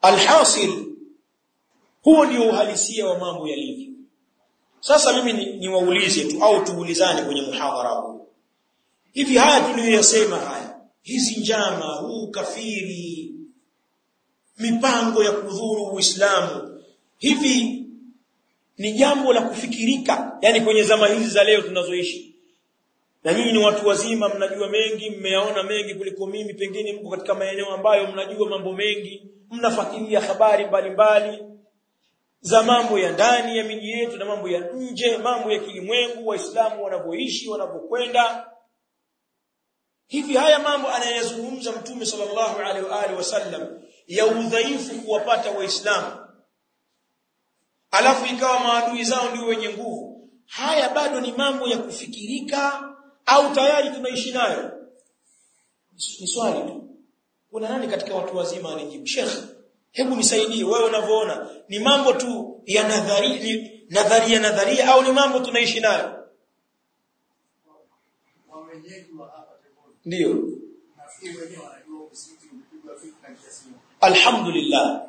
alhasil huo ndio uhalisia wa mambo yalivyo sasa mimi ni, niwaulize tu au tuulizane kwenye muhadhara huu hivi haya tuliyoyasema haya hizi njama huu kafiri mipango ya kudhuru uislamu hivi ni jambo la kufikirika yani kwenye zama hizi za leo tunazoishi na nyinyi ni watu wazima mnajua mengi mmeyaona mengi kuliko mimi pengine mko katika maeneo ambayo mnajua mambo mengi mnafuatilia habari mbalimbali mbali, za mambo ya ndani ya miji yetu na mambo ya nje mambo ya kilimwengu waislamu wanavyoishi wanavyokwenda hivi haya mambo anayazungumza mtume sallallahu alaihi wa alihi wasallam ya udhaifu kuwapata waislamu alafu ikawa maadui zao ndio wenye nguvu haya bado ni mambo ya kufikirika au tayari tunaishi nayo ni swali tu kuna nani katika watu wazima anijibu shekhe hebu nisaidie wewe unavyoona ni mambo tu ya nadharia ni nadharia nadharia au ni mambo tunaishi nayo ndio alhamdulillah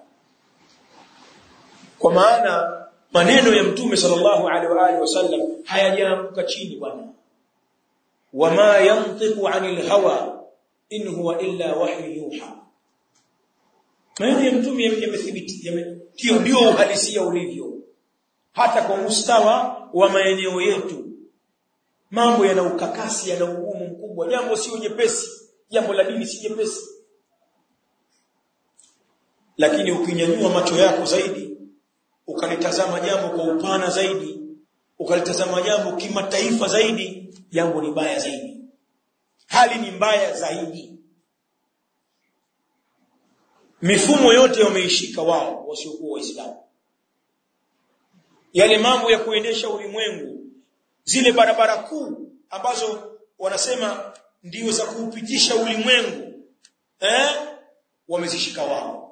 kwa maana maneno ya mtume sallallahu alaihi wa alihi wasallam hayajaanguka chini bwana wama yantiqu anil hawa in huwa illa wahyu yuha maneno ya mtume yamethibiti ndio ndio uhalisia ulivyo hata kwa mustawa wa maeneo yetu mambo yana ukakasi yana ugumu mkubwa jambo sio jepesi jambo la dini si jepesi lakini ukinyanyua macho yako zaidi ukalitazama jambo kwa upana zaidi ukalitazama jambo kimataifa zaidi jambo ni baya zaidi hali ni mbaya zaidi mifumo yote wameishika wao wasiokuwa waislamu yale mambo ya kuendesha ulimwengu zile barabara kuu ambazo wanasema ndio za kuupitisha ulimwengu eh wamezishika wao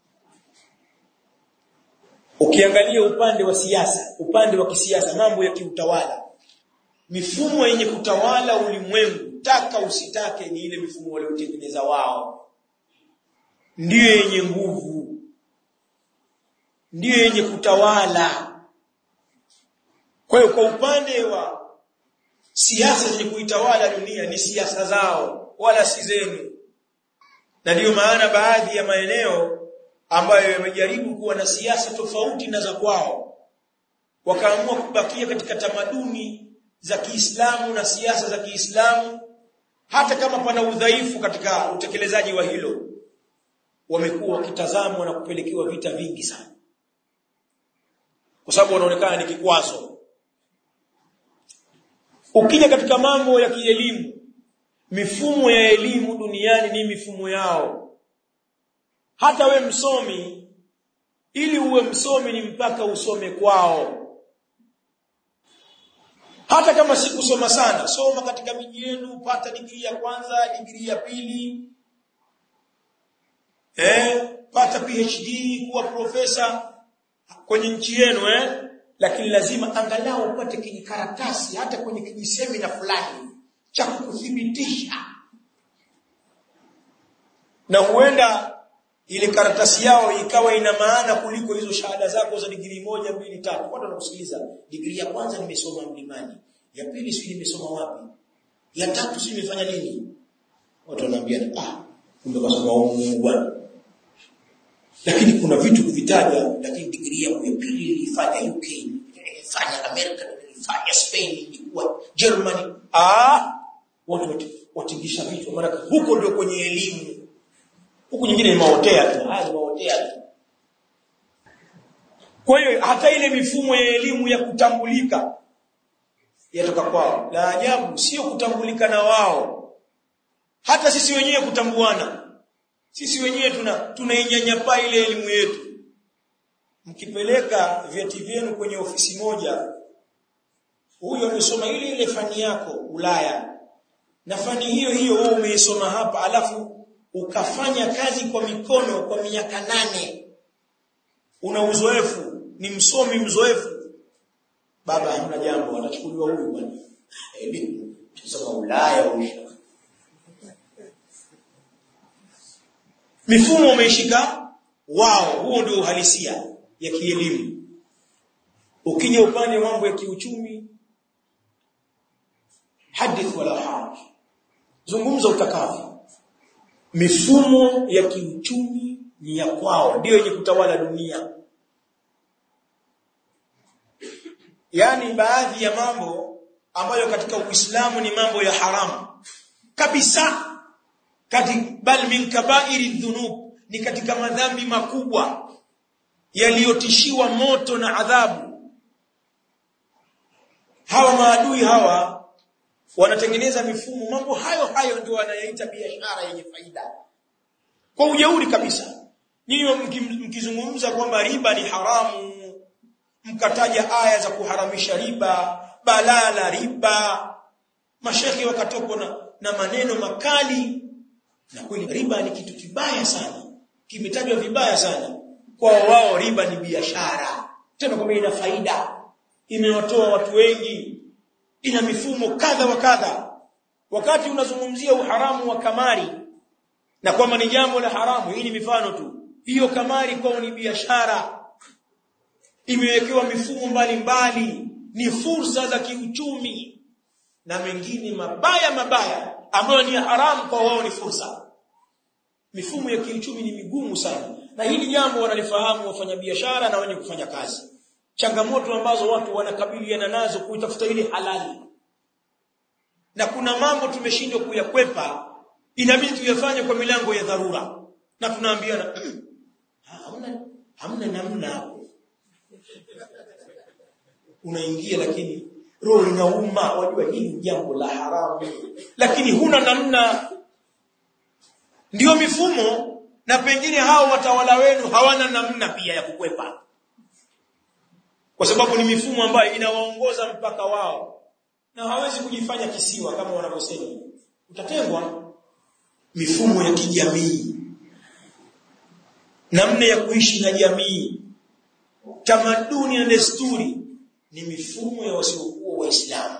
ukiangalia upande wa siasa upande wa kisiasa mambo ya kiutawala mifumo yenye kutawala ulimwengu taka usitake ni ile mifumo waliotengeneza wao ndiyo yenye nguvu ndiyo yenye kutawala kwa hiyo kwa upande wa siasa zenye kuitawala dunia ni siasa zao wala si zenu na ndiyo maana baadhi ya maeneo ambayo yamejaribu kuwa na siasa tofauti na za kwao wakaamua kubakia katika tamaduni za Kiislamu na siasa za Kiislamu hata kama pana udhaifu katika utekelezaji wa hilo wamekuwa wakitazamwa na kupelekewa vita vingi sana kwa sababu wanaonekana ni kikwazo ukija katika mambo ya kielimu mifumo ya elimu duniani ni mifumo yao hata we msomi ili uwe msomi ni mpaka usome kwao hata kama sikusoma sana soma katika miji yenu pata digrii ya kwanza digrii ya pili eh pata PhD kuwa profesa kwenye nchi yenu eh lakini lazima angalau upate kijikaratasi hata kwenye kijisemina fulani cha kukuthibitisha na huenda ile karatasi yao ikawa ina maana kuliko hizo shahada zako za digrii moja mbili tatu watu wanakusikiliza digrii ya kwanza nimesoma mlimani ya pili si nimesoma wapi ya tatu si nimefanya nini watu wanaambia ah kumbe kasoma huko bwana lakini kuna vitu kuvitaja lakini digrii yangu ya pili nilifanya UK nilifanya America nilifanya Spain nilikuwa Germany ah watu watingisha vitu maana huko ndio kwenye elimu huku nyingine ni maotea tu haya ni maotea tu kwa hiyo hata ile mifumo ya elimu ya kutambulika yatoka kwao la ajabu sio kutambulika na wao hata sisi wenyewe kutambuana sisi wenyewe tuna tunainyanyapaa ile elimu yetu mkipeleka vyeti vyenu kwenye ofisi moja huyo amesoma ile ile fani yako Ulaya na fani hiyo hiyo wewe umeisoma hapa alafu ukafanya kazi kwa mikono kwa miaka nane una uzoefu ni msomi mzoefu baba hamna jambo atachukuliwa huyu bwana elimu tusema Ulaya huyu mifumo umeishika wao huo ndio uhalisia ya kielimu ukija upande wa mambo ya kiuchumi hadith wala haraj zungumza utakavyo mifumo ya kiuchumi ni ya kwao ndio yenye kutawala dunia yaani baadhi ya mambo ambayo katika Uislamu ni mambo ya haramu kabisa kati bal min kabairi dhunub ni katika madhambi makubwa yaliyotishiwa moto na adhabu hawa maadui hawa wanatengeneza mifumo mambo hayo hayo ndio wanayaita biashara yenye faida kwa ujeuri kabisa nyinyi mkizungumza kwamba riba ni haramu mkataja aya za kuharamisha riba balaa la riba mashekhi wakatokwa na, na maneno makali na kweli riba ni kitu kibaya sana kimetajwa vibaya sana kwa wao riba ni biashara tena kwamba ina faida imewatoa watu wengi ina mifumo kadha wa kadha wakati unazungumzia uharamu wa kamari na kwamba ni jambo la haramu hii ni mifano tu hiyo kamari kwao ni biashara imewekewa mifumo mbalimbali ni fursa za kiuchumi na mengine mabaya mabaya ambayo ni haramu kwa wao ni fursa mifumo ya kiuchumi ni migumu sana na hili jambo wanalifahamu wafanyabiashara na wenye kufanya kazi changamoto ambazo watu wanakabiliana nazo kuitafuta ile halali na kuna mambo tumeshindwa kuyakwepa inabidi tuyafanye kwa milango ya dharura na tunaambiana hamna hamna namna hapo unaingia lakini roho inauma wajua hili ni jambo la haramu lakini huna namna ndio mifumo na pengine hao watawala wenu hawana namna pia ya kukwepa kwa sababu ni mifumo ambayo inawaongoza mpaka wao na hawezi kujifanya kisiwa kama wanavyosema utatengwa mifumo ya kijamii namna ya kuishi na jamii tamaduni na desturi ni mifumo ya wasiokuwa waislamu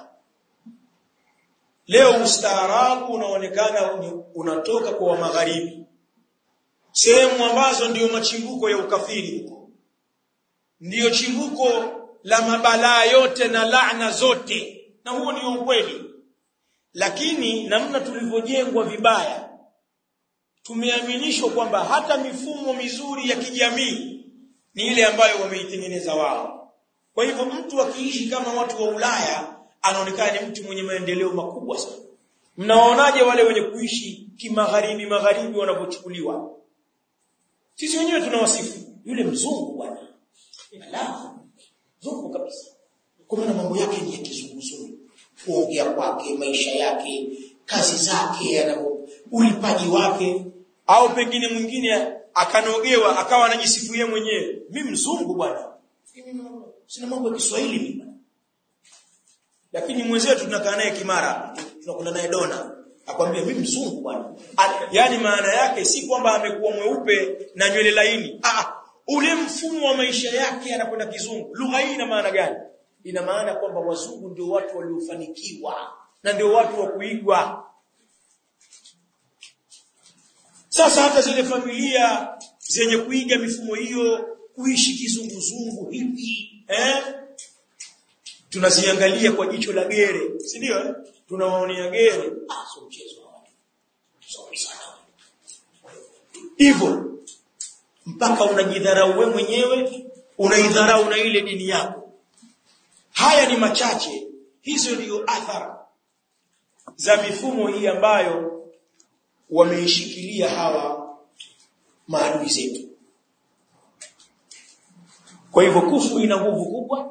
leo ustaarabu unaonekana unatoka kwa magharibi sehemu ambazo ndiyo machimbuko ya ukafiri huko ndiyo chimbuko la mabalaa yote na laana zote na huo ndio ukweli lakini namna tulivyojengwa vibaya tumeaminishwa kwamba hata mifumo mizuri ya kijamii ni ile ambayo wameitengeneza wao kwa hivyo mtu akiishi kama watu wa Ulaya anaonekana ni mtu mwenye maendeleo makubwa sana mnaonaje wale wenye kuishi kimagharibi magharibi wanavyochukuliwa sisi wenyewe tunawasifu yule mzungu bwana ala mzungu kabisa kwa maana mambo yake ni ya kizunguzungu kuongea kwake maisha yake kazi zake anavyo ulipaji wake au pengine mwingine akanogewa akawa anajisifu yeye mwenyewe mimi mzungu bwana sina mambo ya Kiswahili mimi lakini mwenzetu tunakaa naye Kimara tunakula naye dona akwambia mimi mzungu bwana yani maana yake si kwamba amekuwa mweupe na nywele laini ah ule mfumo wa maisha yake anakwenda kizungu lugha hii ina maana gani ina maana kwamba wazungu ndio watu waliofanikiwa na ndio watu wa kuigwa sasa hata zile familia zenye kuiga mifumo hiyo kuishi kizunguzungu hivi eh tunaziangalia kwa jicho la gere si ndio eh? tunawaonea gere ah sio mchezo sorry sana hivyo mpaka unajidharau wewe mwenyewe unaidharau na ile dini yako haya ni machache hizo ndio athara za mifumo hii ambayo wameishikilia hawa maadui zetu kwa hivyo kufu ina nguvu kubwa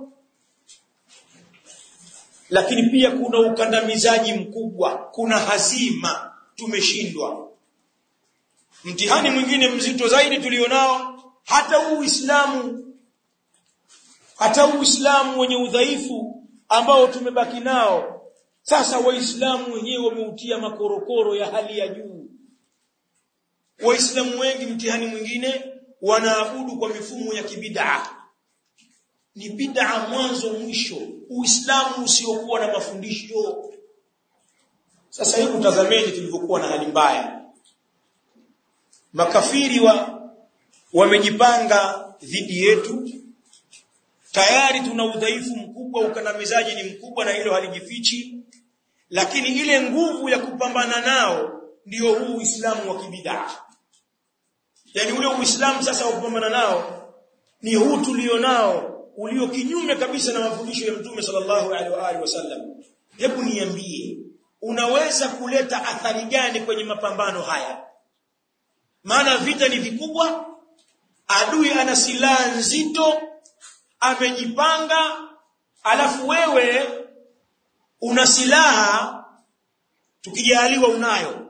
lakini pia kuna ukandamizaji mkubwa kuna hazima tumeshindwa mtihani mwingine mzito zaidi tulionao hata uislamu hata uislamu wenye udhaifu ambao tumebaki nao sasa waislamu wenyewe wameutia makorokoro ya hali ya juu waislamu wengi mtihani mwingine wanaabudu kwa mifumo ya kibidaa ni bid'a mwanzo mwisho uislamu usiokuwa na mafundisho sasa hebu tazameni tulivyokuwa na hali mbaya makafiri wa wamejipanga dhidi yetu tayari tuna udhaifu mkubwa ukandamizaji ni mkubwa na hilo halijifichi lakini ile nguvu ya kupambana nao ndio huu Uislamu wa kibidaa yani ule Uislamu sasa wa kupambana nao ni huu tulionao ulio kinyume kabisa na mafundisho ya Mtume sallallahu alaihi wa alihi wasallam hebu niambie unaweza kuleta athari gani kwenye mapambano haya maana vita ni vikubwa adui ana silaha nzito amejipanga alafu wewe una silaha tukijaliwa unayo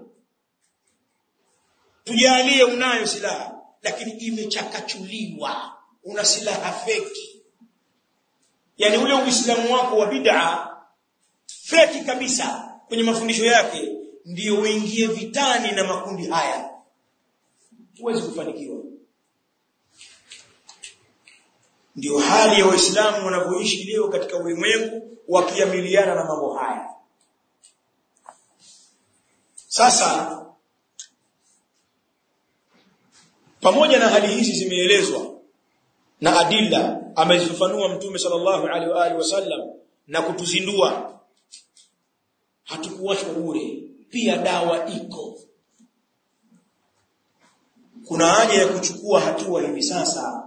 tujalie unayo silaha lakini imechakachuliwa una silaha feki yani ule uislamu wako wa bid'a feki kabisa kwenye mafundisho yake ndiyo uingie vitani na makundi haya huwezi kufanikiwa ndio hali ya waislamu wanavyoishi leo katika ulimwengu wakiamiliana na mambo haya sasa pamoja na hali hizi zimeelezwa na adilla amezifafanua mtume sallallahu alaihi wa alihi wasallam na kutuzindua hatukuwachwa bure pia dawa iko kuna haja ya kuchukua hatua hivi sasa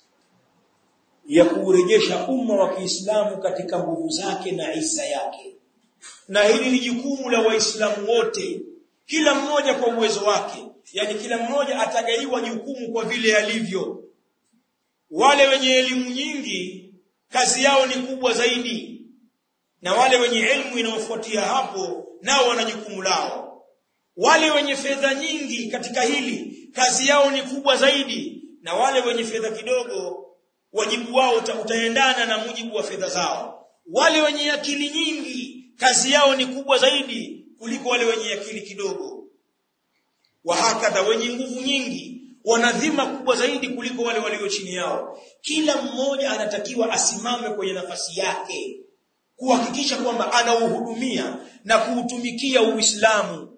ya kuurejesha umma wa Kiislamu katika nguvu zake na isa yake na hili ni jukumu la waislamu wote kila mmoja kwa uwezo wake yani kila mmoja atagaiwa jukumu kwa vile alivyo wale wenye elimu nyingi kazi yao ni kubwa zaidi na wale wenye elimu inayofuatia hapo nao wana jukumu lao wale wenye fedha nyingi katika hili kazi yao ni kubwa zaidi na wale wenye fedha kidogo wajibu wao utaendana na mujibu wa fedha zao wale wenye akili nyingi kazi yao ni kubwa zaidi kuliko wale wenye akili kidogo wahakadha wenye nguvu nyingi wanadhima kubwa zaidi kuliko wale walio chini yao kila mmoja anatakiwa asimame kwenye nafasi yake kuhakikisha kwamba anauhudumia na kuutumikia Uislamu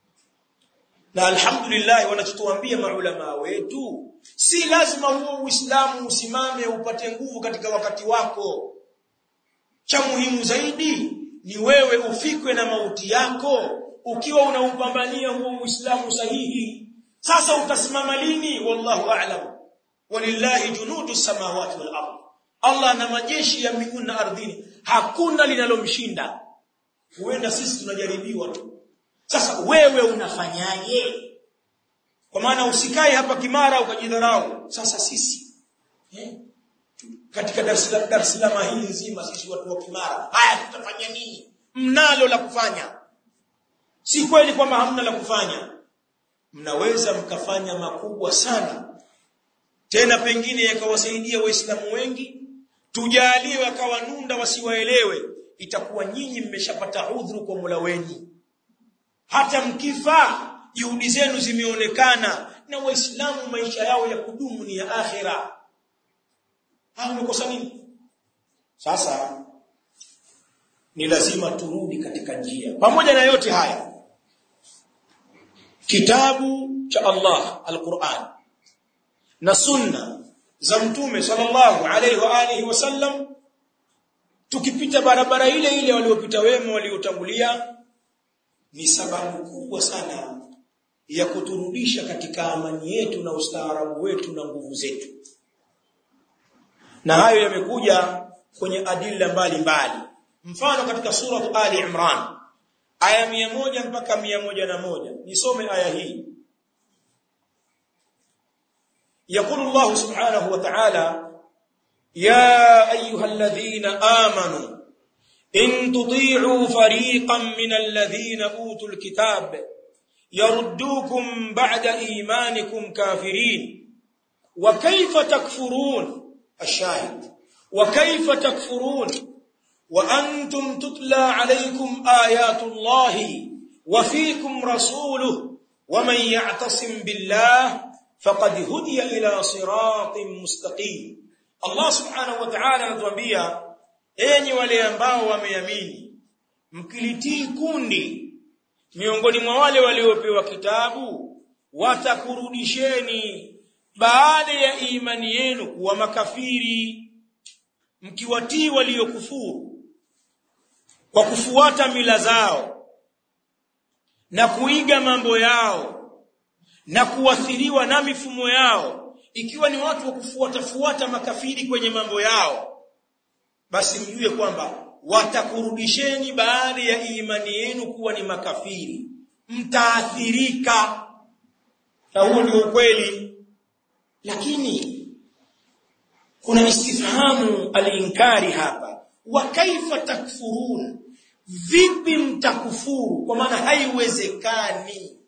na alhamdulillah wanachotuambia maulama wetu si lazima huo Uislamu usimame upate nguvu katika wakati wako cha muhimu zaidi ni wewe ufikwe na mauti yako ukiwa unaupambania huo Uislamu sahihi sasa utasimama lini wallahu a'lam walillahi junudu samawati wal ardh Allah na majeshi ya mbinguni na ardhini hakuna linalomshinda huenda sisi tunajaribiwa tu sasa wewe unafanyaje kwa maana usikae hapa kimara ukajidharau sasa sisi eh? katika Dar es Salaam hii nzima sisi watu wa kimara haya tutafanya nini mnalo la kufanya si kweli kwamba hamna la kufanya mnaweza mkafanya makubwa sana tena pengine yakawasaidia waislamu wengi tujaliwe akawa nunda wasiwaelewe itakuwa nyinyi mmeshapata udhuru kwa Mola wenu hata mkifa juhudi zenu zimeonekana na waislamu maisha yao ya kudumu ni ya akhira hao umekosa nini sasa ni lazima turudi katika njia pamoja na yote haya kitabu cha Allah al-Qur'an na sunna za mtume sallallahu alaihi wa alihi wasallam tukipita barabara ile ile waliopita wema waliotangulia ni sababu kubwa sana ya kuturudisha katika amani yetu na ustaarabu wetu na nguvu zetu na hayo yamekuja kwenye adilla mbalimbali mfano katika sura Ali Imran aya mia moja mpaka mia moja na moja nisome aya hii يقول الله سبحانه وتعالى يا أيها الذين آمنوا إن تطيعوا فريقا من الذين أوتوا الكتاب يردوكم بعد إيمانكم كافرين وكيف تكفرون الشاهد وكيف تكفرون وأنتم تتلى عليكم آيات الله وفيكم رسوله ومن يعتصم بالله فقد هدي إلى صراط مستقيم Allah subhanahu wa ta'ala anatuambia enyi wale ambao wameamini mkilitii kundi miongoni mwa wale waliopewa kitabu watakurudisheni baada ya imani yenu kuwa makafiri mkiwatii waliokufuru kwa kufuata mila zao na kuiga mambo yao na kuathiriwa na mifumo yao ikiwa ni watu wa kufuata fuata makafiri kwenye mambo yao basi mjue kwamba watakurudisheni baada ya imani yenu kuwa ni makafiri mtaathirika na huo ndio ukweli lakini kuna istifhamu alinkari hapa wa kaifa takfurun vipi mtakufuru kwa maana haiwezekani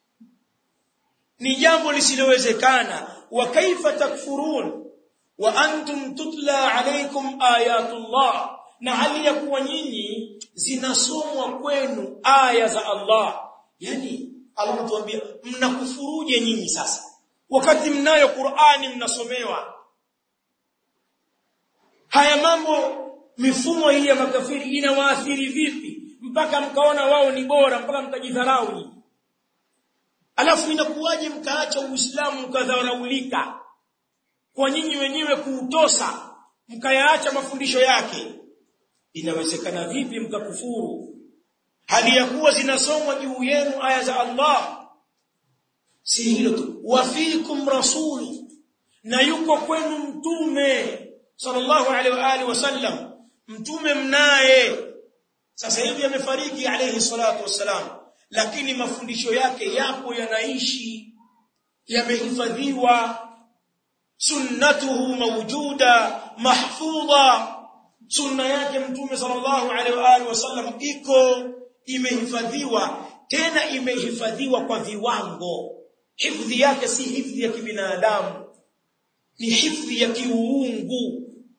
ni jambo lisilowezekana wa kaifa takfurun wa antum tutla alaykum ayatullah na hali ya kuwa nyinyi zinasomwa kwenu aya za Allah yani Allah anatuambia mnakufuruje nyinyi sasa wakati mnayo Qur'ani mnasomewa haya mambo mifumo hii ya makafiri inawaathiri vipi mpaka mkaona wao ni bora mpaka mkajidharau nyinyi alafu inakuwaje mkaacha uislamu mkadharaulika kwa nyinyi wenyewe kuutosa mkayaacha mafundisho yake inawezekana vipi mkakufuru hali ya kuwa zinasomwa juu yenu aya za Allah si hilo tu wafikum rasulu na yuko kwenu mtume sallallahu alaihi wa alihi wasallam mtume mnaye sasa hivi amefariki alayhi salatu wassalam lakini mafundisho yake yapo yanaishi yamehifadhiwa sunnatuhu mawjuda mahfudha sunna yake mtume sallallahu alaihi wa alihi wasallam iko imehifadhiwa tena imehifadhiwa kwa viwango hifadhi yake si hifadhi ya kibinadamu ni hifadhi ya kiuungu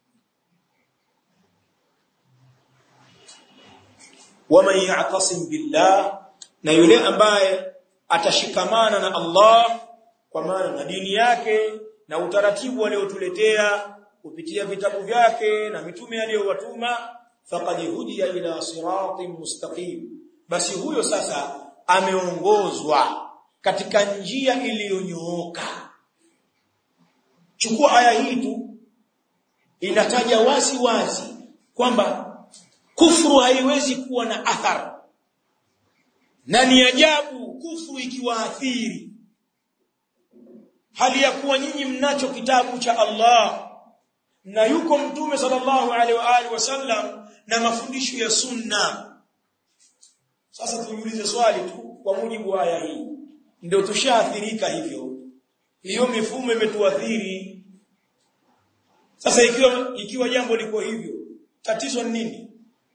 waman ya'tasim billah na yule ambaye atashikamana na Allah kwa maana na dini yake na utaratibu aliotuletea kupitia vitabu vyake na mitume aliyowatuma faqad hudiya ila siratin mustaqim basi huyo sasa ameongozwa katika njia iliyonyooka chukua aya hii tu inataja wazi wazi kwamba kufuru haiwezi kuwa na athari na ni ajabu kufuru ikiwaathiri hali ya kuwa nyinyi mnacho kitabu cha Allah na yuko mtume sallallahu alaihi wa alihi wasallam na mafundisho ya sunna sasa tujiulize swali tu kwa mujibu wa aya hii ndio tushaathirika hivyo hiyo mifumo imetuathiri sasa ikiwa ikiwa jambo liko hivyo tatizo ni nini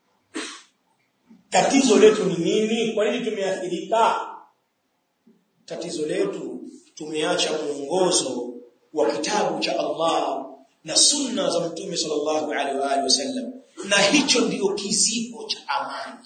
tatizo letu ni nini kwa nini tumeathirika tatizo letu tumeacha mwongozo wa kitabu cha Allah na sunna za mtume sallallahu alaihi wa alihi wasallam na hicho ndio kizibo cha amani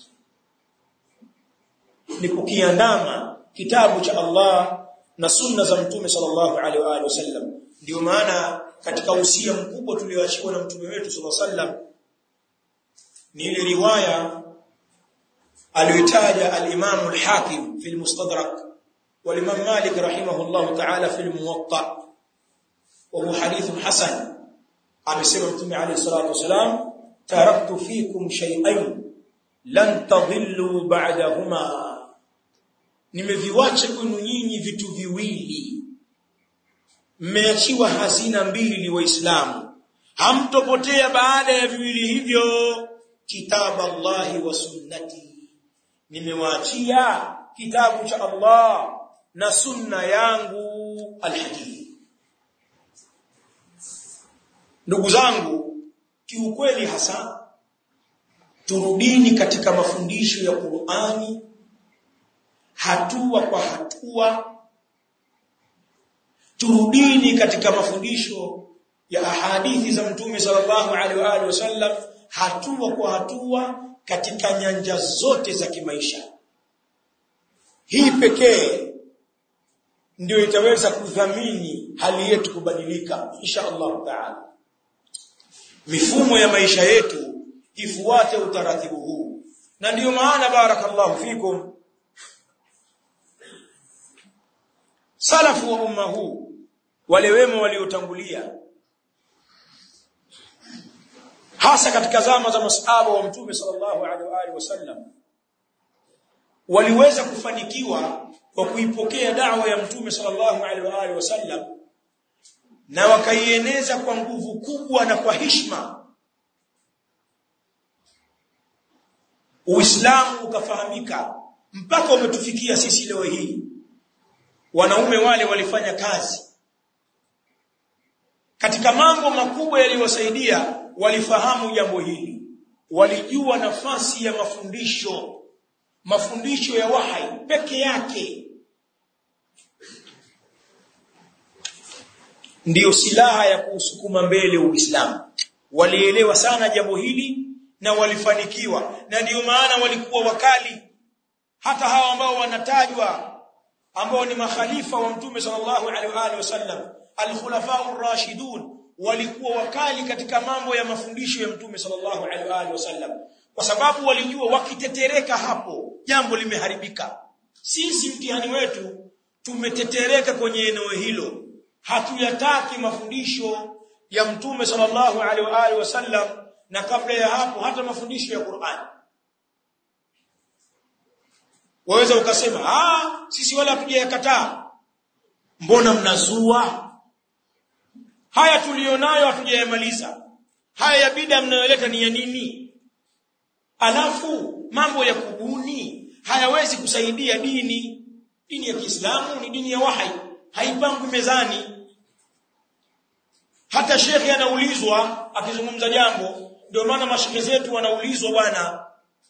ni kukiandama kitabu cha Allah na sunna za mtume sallallahu alaihi wa alihi wasallam ndio maana katika usia mkubwa tulioachiwa na mtume wetu sallallahu alaihi wasallam ni ile riwaya aliyotaja al-Imam al-Hakim fi al-Mustadrak wal-Imam Malik rahimahullah ta'ala fi al-Muwatta wa huwa hadith hasan amesema mtume alayhi salatu wasalam taraktu fikum shay'ain lan tadhillu ba'dahuma nimeviwacha kwenu nyinyi vitu viwili mmeachiwa hazina mbili ni waislamu hamtopotea baada ya viwili hivyo kitab Allahi wa sunnati nimewaachia kitabu cha Allah na sunna yangu alhadith ndugu zangu kiukweli hasa turudini katika mafundisho ya Qur'ani hatua kwa hatua turudini katika mafundisho ya ahadithi za mtume sallallahu alaihi wa alihi wasallam hatua kwa hatua katika nyanja zote za kimaisha hii pekee ndio itaweza kudhamini hali yetu kubadilika insha Allah taala mifumo ya maisha yetu ifuate utaratibu huu na ndiyo maana barakallahu fikum salafu wa umma huu wale wema waliotangulia hasa katika zama za masahaba wa mtume sallallahu alaihi wa alihi wasallam waliweza kufanikiwa kwa kuipokea da'wa ya mtume sallallahu alaihi wa alihi wasallam na wakaieneza kwa nguvu kubwa na kwa hishma Uislamu ukafahamika mpaka umetufikia sisi leo hii wanaume wale walifanya kazi katika mambo makubwa yaliyowasaidia walifahamu jambo hili walijua nafasi ya mafundisho mafundisho ya wahai peke yake ndiyo silaha ya kuusukuma mbele Uislamu walielewa sana jambo hili na walifanikiwa na ndiyo maana walikuwa wakali hata hawa ambao wanatajwa ambao ni makhalifa wa mtume sallallahu alaihi wa alihi wasallam al-khulafa ar-rashidun walikuwa wakali katika mambo ya mafundisho ya mtume sallallahu alaihi wa alihi wasallam kwa sababu walijua wakitetereka hapo jambo limeharibika sisi mtihani wetu tumetetereka kwenye eneo hilo hatuyataki mafundisho ya mtume sallallahu alaihi wa alihi wasallam na kabla ya hapo hata mafundisho ya Qur'an waweza ukasema ah sisi wala hatujayakataa mbona mnazua haya tulionayo hatujayamaliza haya ya bida mnayoleta ni ya nini alafu mambo ya kubuni hayawezi kusaidia dini dini ya Kiislamu ni dini ya wahai haipangwi mezani hata shekhi anaulizwa akizungumza jambo ndio maana mashekhe zetu wanaulizwa bwana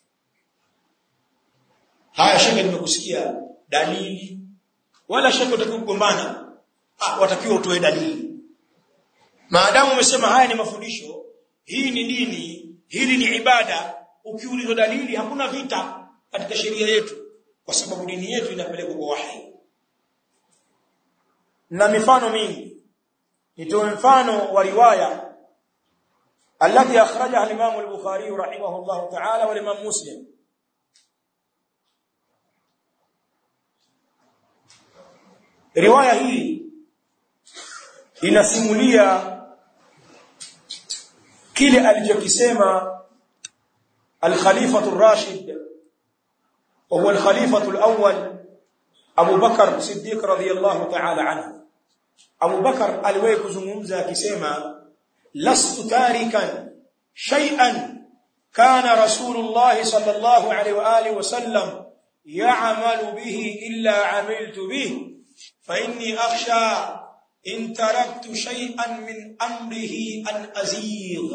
haya shekhe nimekusikia dalili wala shekhe utakiwa kugombana ah watakiwa utoe dalili maadamu umesema haya ni mafundisho hii ni dini hili ni ibada ukiulizwa dalili hakuna vita katika sheria yetu kwa sababu dini yetu inapelekwa kwa wahi na mifano mingi nitoe mfano wa riwaya التي أخرجها الإمام البخاري رحمه الله تعالى والإمام مسلم riwaya hii inasimulia kile alichokisema al-Khalifatu ar-Rashid wa huwa al-Khalifatu al-awwal Abu Bakar Siddiq radhiyallahu ta'ala anhu Abu Bakar aliwahi kuzungumza akisema lastu tarikan shay'an kana Rasulullah sallallahu alaihi wa alihi wasallam ya'malu bihi illa 'amiltu bihi فإني أخشى إن تركت شيئا من أمره أن أزيغ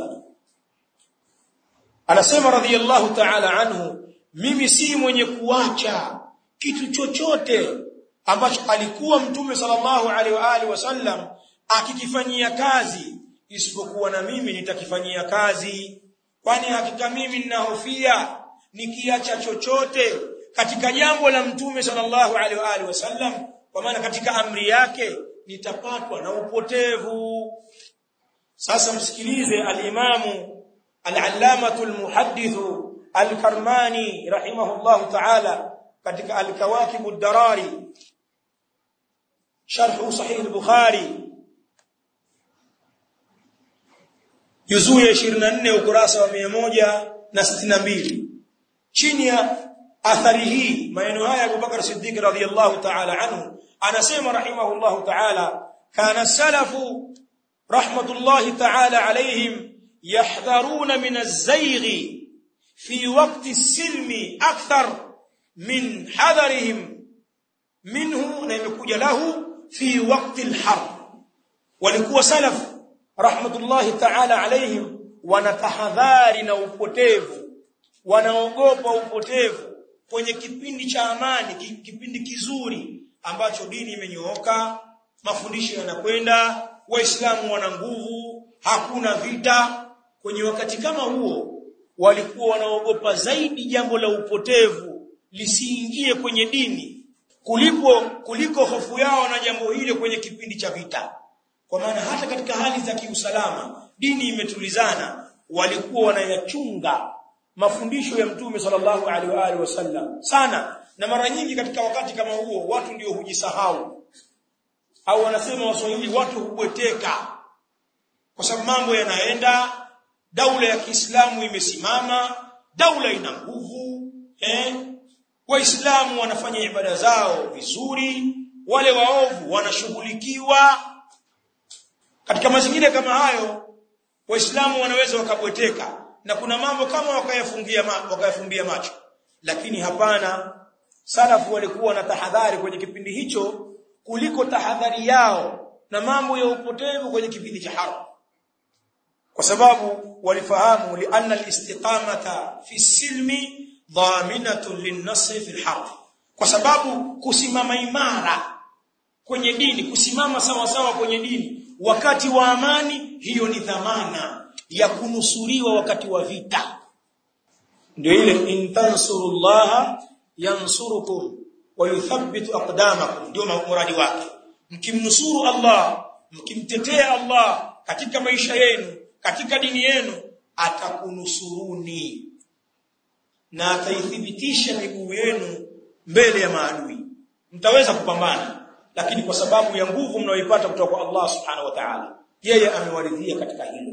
anasema radhiallahu ta'ala anhu mimi si mwenye kuacha kitu chochote ambacho alikuwa mtume sallallahu alaihi wa alihi wasallam akikifanyia kazi isipokuwa na mimi nitakifanyia kazi kwani hakika mimi ninahofia nikiacha chochote katika jambo la mtume sallallahu alaihi wa alihi wasallam kwa maana katika amri yake nitapatwa na upotevu sasa msikilize al-imamu al-allamatu al-muhaddithu al-karmani rahimahullahu ta'ala katika al-kawakib ad-darari sharh sahih al-bukhari juzuu ya 24 ukurasa wa 162 chini ya athari hii maneno haya Abu Bakar Siddiq radhiyallahu ta'ala anhu anasema rahimahullahu ta'ala kana salafu rahmatullahi ta'ala alayhim yahdharuna min az-zayg fi waqti as-silmi akthar min hadharihim minhu na imekuja lahu fi waqti al-harb walikuwa salaf rahmatullahi ta'ala alayhim wanatahadhari na upotevu wanaogopa upotevu kwenye kipindi cha amani kipindi kizuri ambacho dini imenyooka mafundisho yanakwenda waislamu wana nguvu hakuna vita kwenye wakati kama huo walikuwa wanaogopa zaidi jambo la upotevu lisiingie kwenye dini kuliko kuliko hofu yao na jambo hilo kwenye kipindi cha vita kwa maana hata katika hali za kiusalama dini imetulizana walikuwa wanayachunga mafundisho ya mtume sallallahu alaihi wa alihi wasallam sana na mara nyingi katika wakati kama huo watu ndio hujisahau au wanasema waswahili watu hubweteka kwa sababu mambo yanaenda daula ya Kiislamu imesimama daula ina nguvu eh waislamu wanafanya ibada zao vizuri wale waovu wanashughulikiwa katika mazingira kama hayo waislamu wanaweza wakabweteka na kuna mambo kama wakayafungia ma, wakayafumbia macho lakini hapana salafu walikuwa na tahadhari kwenye kipindi hicho kuliko tahadhari yao na mambo ya upotevu kwenye kipindi cha haram kwa sababu walifahamu lianna alistiqamata fi silmi dhaminatun linnasr fi alharb kwa sababu kusimama imara kwenye dini kusimama sawa sawa kwenye dini wakati wa amani hiyo ni dhamana ya kunusuriwa wakati wa vita ndio ile in tansurullaha yansurukum wa yuthabbitu aqdamakum ndio muradi wake mkimnusuru Allah mkimtetea Allah katika maisha yenu katika dini yenu atakunusuruni na ataithibitisha miguu yenu mbele ya maadui mtaweza kupambana lakini kwa sababu ya nguvu mnayoipata kutoka kwa Allah subhanahu wa ta'ala yeye amewaridhia katika hilo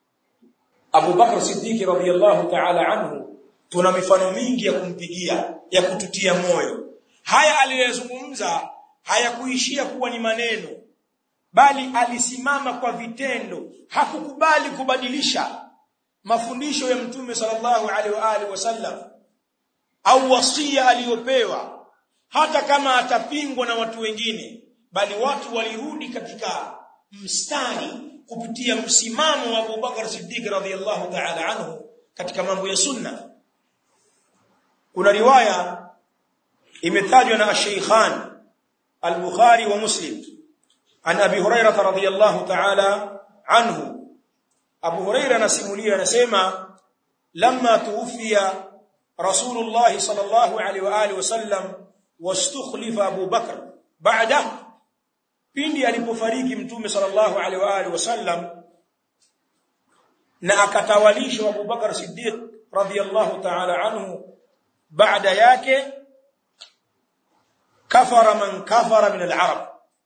Abu Bakr Siddiq radhiyallahu ta'ala anhu tuna mifano mingi ya kumpigia ya kututia moyo haya aliyozungumza hayakuishia kuwa ni maneno bali alisimama kwa vitendo hakukubali kubadilisha mafundisho ya mtume sallallahu alaihi wa alihi wasallam au wasia aliyopewa hata kama atapingwa na watu wengine bali watu walirudi katika mstari kupitia msimamo wa Abu Bakar Siddiq radhiyallahu ta'ala anhu katika mambo ya sunna kuna riwaya imetajwa na Sheikhan al-Bukhari wa Muslim an Abi Hurairah radhiyallahu ta'ala anhu Abu Hurairah anasimulia anasema lamma tuwfiya Rasulullah sallallahu alaihi wa alihi wasallam wastukhlifa Abu Bakr baada pindi alipofariki mtume sallallahu alaihi wa alihi wasallam na akatawalishwa Abu Bakar Siddiq radhiyallahu ta'ala anhu baada yake kafara man kafara min al-arab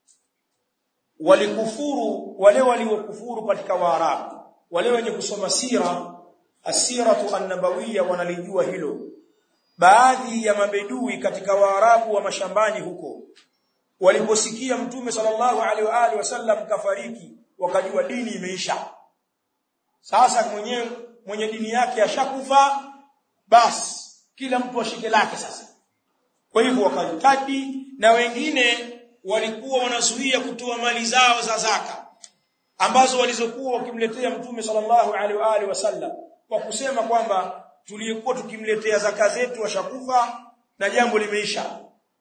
walikufuru wale waliokufuru katika waarabu wale wenye kusoma sira asiratu an-nabawiyya wanalijua hilo baadhi ya mabedui katika waarabu wa mashambani huko waliposikia mtume sallallahu alaihi wa alihi wasallam kafariki wakajua dini imeisha sasa mwenyewe mwenye dini yake ashakufa basi kila mtu ashike lake sasa kwa hivyo wakajitadi na wengine walikuwa wanazuia kutoa mali zao za zaka ambazo walizokuwa wakimletea mtume sallallahu alaihi wa alihi wasallam kwa kusema kwamba tuliyekuwa tukimletea zaka zetu washakufa na jambo limeisha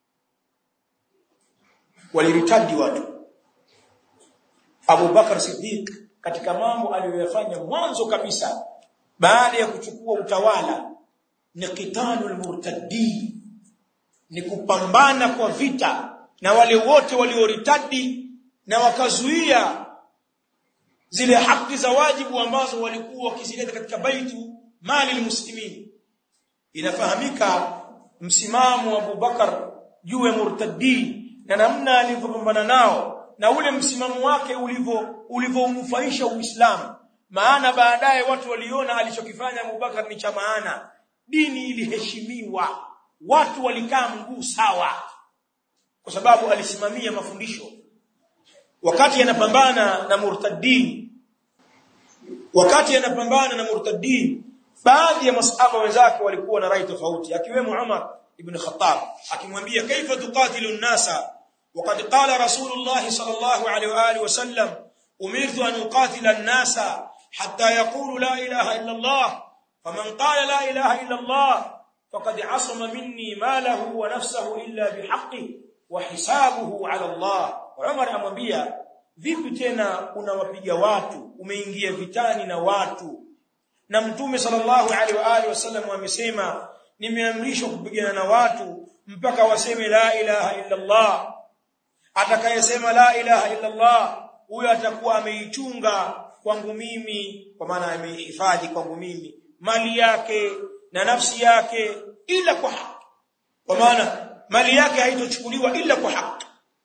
waliritadi watu Abu Bakar Siddiq katika mambo aliyoyafanya mwanzo kabisa baada ya kuchukua utawala ni qitalul murtaddi ni kupambana kwa vita na wale wote walioritadi na wakazuia zile haki za wajibu ambazo walikuwa wakizileta katika baitu mali almuslimin inafahamika msimamo wa Abu Bakar juu ya murtaddi na namna alivyopambana nao na ule msimamo wake ulivyo ulivyounufaisha Uislamu maana baadaye watu waliona alichokifanya Abubakar ni cha maana dini iliheshimiwa watu walikaa mguu sawa kwa sababu alisimamia mafundisho wakati anapambana na murtaddin wakati anapambana na murtaddin baadhi ya masahaba wenzake walikuwa na rai tofauti akiwemo Umar ibn Khattab akimwambia kaifa tuqatilu an-nasa وقد قال رسول الله صلى الله عليه واله وسلم امرت ان اقاتل الناس حتى يقولوا لا اله الا الله فمن قال لا اله الا الله فقد عصم مني ماله ونفسه الا بحقه وحسابه على الله عمر amwambia vipi tena unawapiga watu umeingia vitani na watu na mtume sallallahu alaihi wa alihi wasallam amesema nimeamrishwa kupigana na watu mpaka waseme la ilaha illa Allah atakayesema la ilaha illa Allah huyo atakuwa ameichunga kwangu mimi kwa maana ameihifadhi kwangu mimi mali yake na nafsi yake ila kwa haki kwa maana mali yake haitochukuliwa ila kwa haki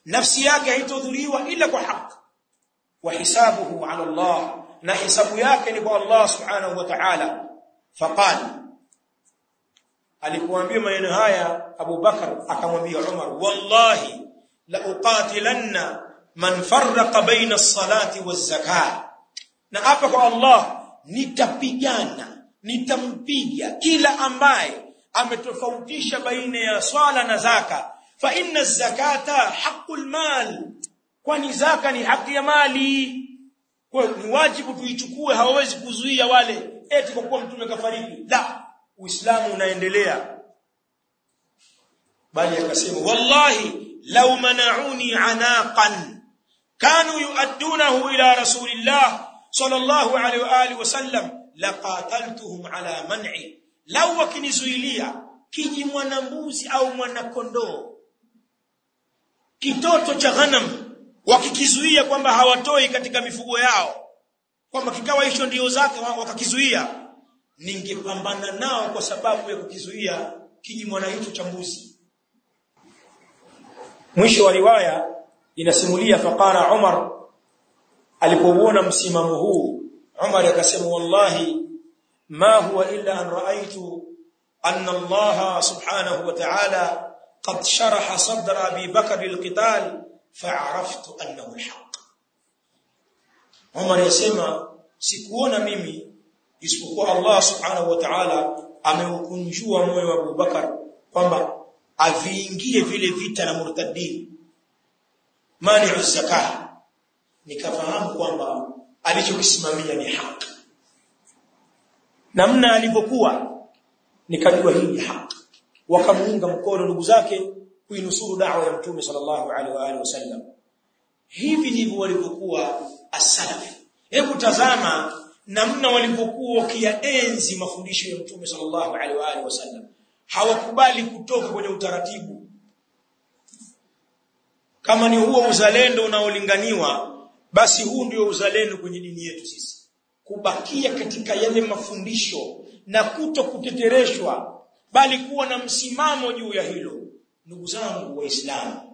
nafsi yake haitodhuriwa ila kwa haki wa hisabuhu ala Allah na hisabu yake ni kwa Allah subhanahu wa ta'ala faqala alipoambia maneno haya Abu Bakar akamwambia Umar wallahi la uqatilanna man farraqa baina as-salati waz-zakah na hapa kwa Allah nitapigana nitampiga kila ambaye ametofautisha baina ya swala na zaka fa inna zakata haqqul mal kwani zaka ni haki ya mali kwa ni wajibu tuichukue hawawezi kuzuia wale eti kwa kuwa mtume kafariki la uislamu unaendelea bali akasema wallahi law mana'uni anaqan kanu yuaddunahu ila rasulillah sallallahu alaihi wa alihi wasallam laqataltuhum ala man'i law wakinizuilia kiji mwanambuzi au mwanakondoo kitoto cha ghanam wakikizuia kwamba hawatoi katika mifugo yao kwamba kikawa hicho ndio zake wakakizuia ningepambana nao kwa sababu ya kukizuia kiji mwana hicho cha mbuzi mwisho wa riwaya inasimulia faqara Umar alipouona msimamo huu Umar akasema wallahi ma huwa illa an raaitu anna Allah subhanahu wa ta'ala qad sharaha sadra Abi Bakr lilqital fa'araftu annahu alhaq Umar yasema sikuona mimi isipokuwa Allah subhanahu wa ta'ala ameukunjua moyo wa Abu Bakar kwamba aviingie vile vita na murtadin mani zakah nikafahamu kwamba alichokisimamia ni haki namna alivyokuwa nikajua hii ni haki wakamuunga mkono ndugu zake kuinusuru da'wa ya mtume sallallahu alaihi wa alihi wasallam hivi ndivyo walivyokuwa as-salaf hebu tazama namna walivyokuwa wakiyaenzi mafundisho ya mtume sallallahu alaihi wa alihi wasallam hawakubali kutoka kwenye utaratibu kama ni huo uzalendo unaolinganiwa basi huu ndio uzalendo kwenye dini yetu sisi kubakia katika yale mafundisho na kuto kutetereshwa bali kuwa na msimamo juu ya hilo ndugu zangu waislamu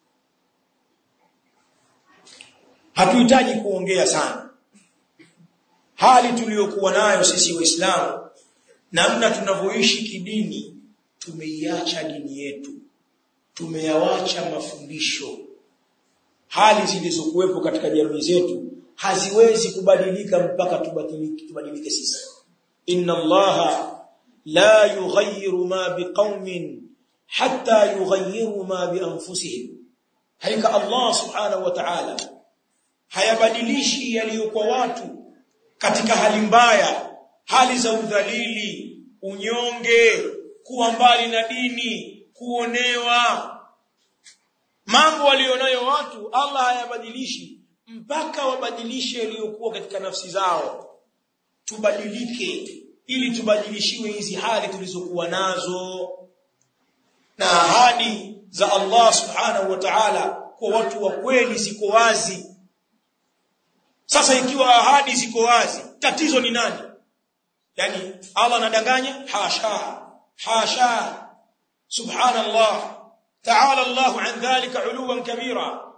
hatuhitaji kuongea sana hali tuliyokuwa nayo sisi waislamu namna tunavyoishi kidini tumeiacha dini yetu tumeyawacha mafundisho hali zilizokuwepo katika jamii zetu haziwezi kubadilika mpaka tubadilike tubadilike sisi inna allaha la yughayyiru ma biqaumin hatta yughayyiru ma bi anfusihim haika allah subhanahu wa ta'ala hayabadilishi yaliyokuwa watu katika hali mbaya hali za udhalili unyonge kuwa mbali na dini kuonewa mambo walionayo watu Allah hayabadilishi mpaka wabadilishe yaliyokuwa katika nafsi zao tubadilike ili tubadilishiwe hizi hali tulizokuwa nazo na ahadi za Allah subhanahu wa ta'ala kwa watu wa kweli ziko wazi sasa ikiwa ahadi ziko wazi tatizo ni nani yani Allah anadanganya hasha hasha subhanallah ta'ala Allah an dhalika uluwan kabira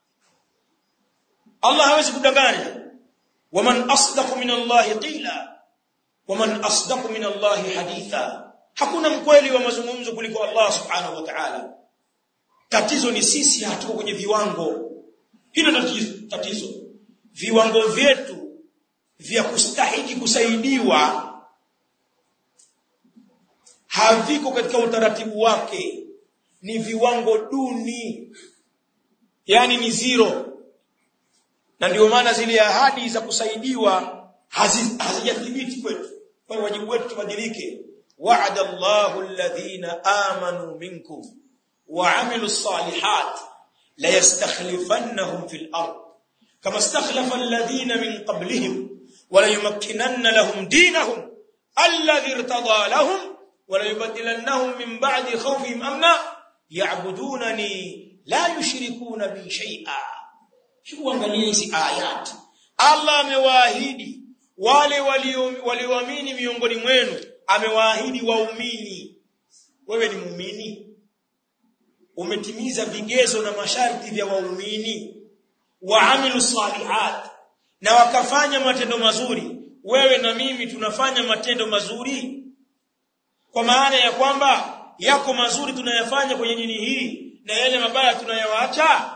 Allah hawezi kudanganya waman asdaqu min Allah qila waman asdaqu min Allah haditha hakuna mkweli wa mazungumzo kuliko Allah subhanahu wa ta'ala tatizo ni sisi hatuko kwenye viwango hilo tatizo tatizo viwango vyetu vya kustahiki kusaidiwa haviko katika utaratibu wake ni viwango duni yani ni zero na ndio maana zile ahadi za kusaidiwa hazijathibiti kwetu kwa hiyo wajibu wetu tubadilike wa'ada Allahu alladhina amanu minkum wa 'amilus salihat la yastakhlifannahum fil ard kama istakhlafa alladhina min qablihim wa la yumakkinanna lahum dinahum alladhi irtada lahum wa la yubaddilannahum min ba'di khawfihim amna ya'budunani la yushrikuna bi shay'a Shuangalia hizi ayat. Allah amewaahidi wale walioamini miongoni mwenu, amewaahidi waumini. Wewe ni muumini? umetimiza vigezo na masharti vya waumini waamilu salihat na wakafanya matendo mazuri wewe na mimi tunafanya matendo mazuri kwa maana ya kwamba yako mazuri tunayafanya kwenye dini hii na yale mabaya tunayawaacha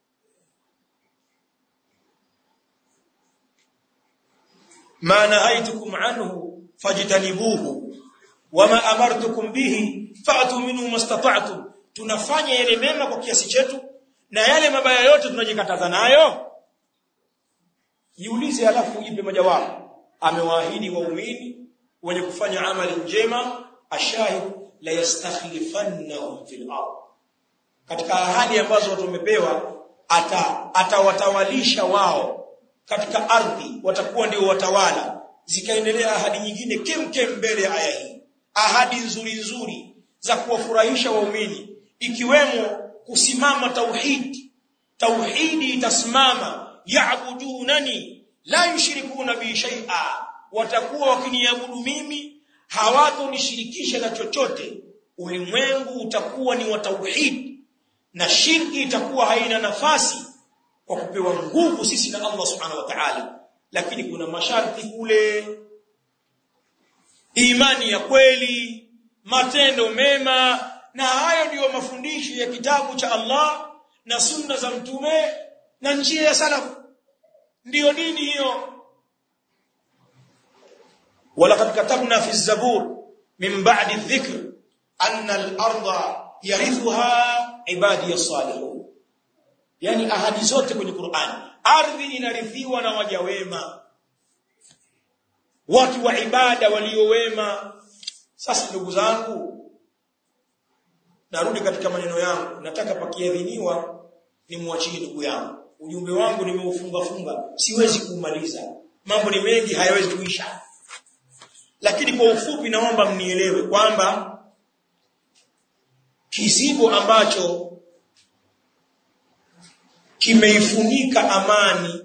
ma nahaitukum anhu fajtanibuhu wama amartukum bihi fa'tu minhu mastata'tum tunafanya yale mema kwa kiasi chetu na yale mabaya yote tunajikataza nayo jiulize alafu ujipe majawabu amewaahidi waumini wenye kufanya amali njema ashahid la yastakhlifannahum fil ardh katika ahadi ambazo watu wamepewa ata atawatawalisha wao katika ardhi watakuwa ndio watawala zikaendelea ahadi nyingine kemkem mbele ya aya hii ahadi nzuri nzuri za kuwafurahisha waumini ikiwemo kusimama tauhid tauhidi itasimama yaabudunani la yushrikuna bi shay'a watakuwa wakiniabudu mimi hawatonishirikisha na chochote ulimwengu utakuwa ni wa tauhid na shirki itakuwa haina nafasi kwa kupewa nguvu sisi na Allah subhanahu wa ta'ala lakini kuna masharti kule imani ya kweli matendo mema na hayo ndiyo mafundisho ya kitabu cha Allah na sunna za mtume na njia ya salafu ndiyo dini hiyo ولقد كتبنا في الزبور من بعد الذكر أن الأرض يرثها عبادي الصالحون yani ahadi zote kwenye Qur'an ardhi inarithiwa na waja wema watu wa ibada waliowema sasa ndugu zangu narudi katika maneno yangu nataka pakiadhiniwa nimwachie ndugu yangu ujumbe wangu nimeufunga funga siwezi kumaliza mambo ni mengi hayawezi kuisha lakini kwa ufupi naomba mnielewe kwamba kizibo ambacho kimeifunika amani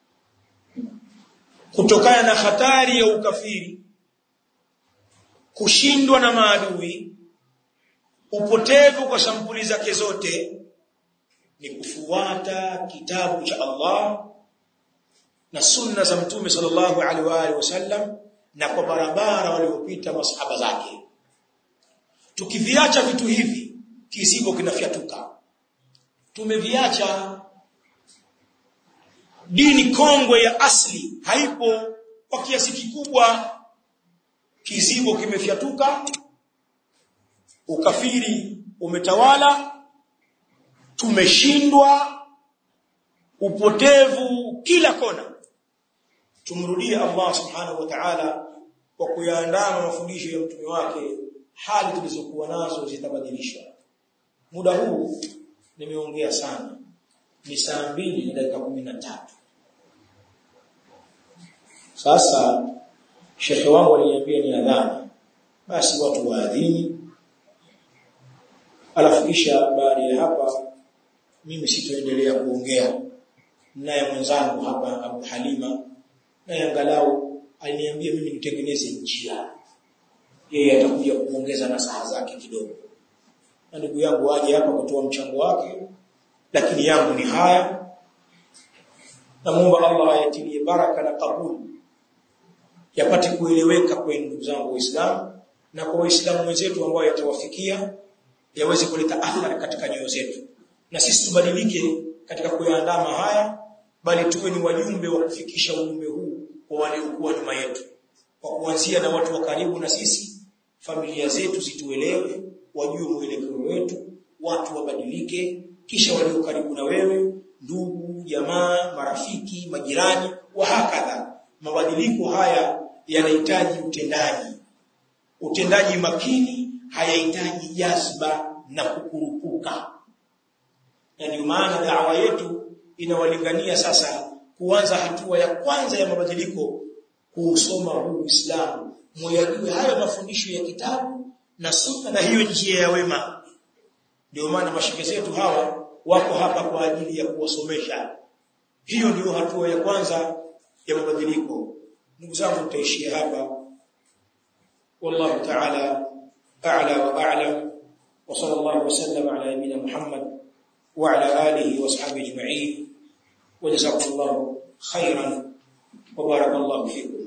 kutokana na hatari ya ukafiri kushindwa na maadui upotevu kwa sampuli zake zote ni kufuata kitabu cha Allah na sunna za mtume sallallahu alaihi wa alihi wasallam na kwa barabara waliopita masahaba zake tukiviacha vitu hivi kizibo kinafyatuka tumeviacha dini kongwe ya asli haipo kwa kiasi kikubwa kizibo kimefyatuka ukafiri umetawala tumeshindwa upotevu kila kona tumrudie Allah subhanahu wa ta'ala kwa kuyaandama mafundisho ya mtume wake hali tulizokuwa nazo zitabadilishwa muda huu nimeongea sana ni saa mbili na dakika kumi na tatu sasa shekhe wangu aliniambia ni adhana basi watu waadhini alafu kisha baada ya hapa mimi sitoendelea kuongea naye mwenzangu hapa Abu Halima naye angalau aliniambia mimi nitengeneze njia yeye atakuja kuongeza na saa zake kidogo na ndugu yangu aje hapa kutoa mchango wake lakini yangu ni haya namuomba Allah ayatilie baraka na kabuli yapate kueleweka kwa ndugu zangu waislamu na kwa waislamu wenzetu ambao yatawafikia yaweze kuleta athari katika nyoyo zetu na sisi tubadilike katika kuyaandama haya bali tuwe ni wajumbe wa kufikisha ujumbe huu kwa waliokuwa nyuma yetu kwa kuanzia na watu wa karibu na sisi familia zetu zituelewe wajue mwelekeo wetu watu wabadilike kisha walio karibu na wewe ndugu jamaa marafiki majirani wa hakadha mabadiliko haya yanahitaji utendaji utendaji makini hayahitaji jazba na kukurupuka na ndio maana dawa yetu inawalingania sasa kuanza hatua ya kwanza ya mabadiliko kuusoma huu Uislamu muyajue hayo mafundisho ya kitabu na sunna na hiyo njia ya wema ndio maana mashike zetu hawa wako hapa kwa ajili ya kuwasomesha hiyo ndio hatua ya kwanza ya mabadiliko ndugu zangu tutaishia hapa wallahu ta'ala a'la wa a'lam wa sallallahu wasallam ala nabiyyina Muhammad wa ala alihi wa sahbihi ajma'in wa jazakumullahu khairan wa barakallahu fikum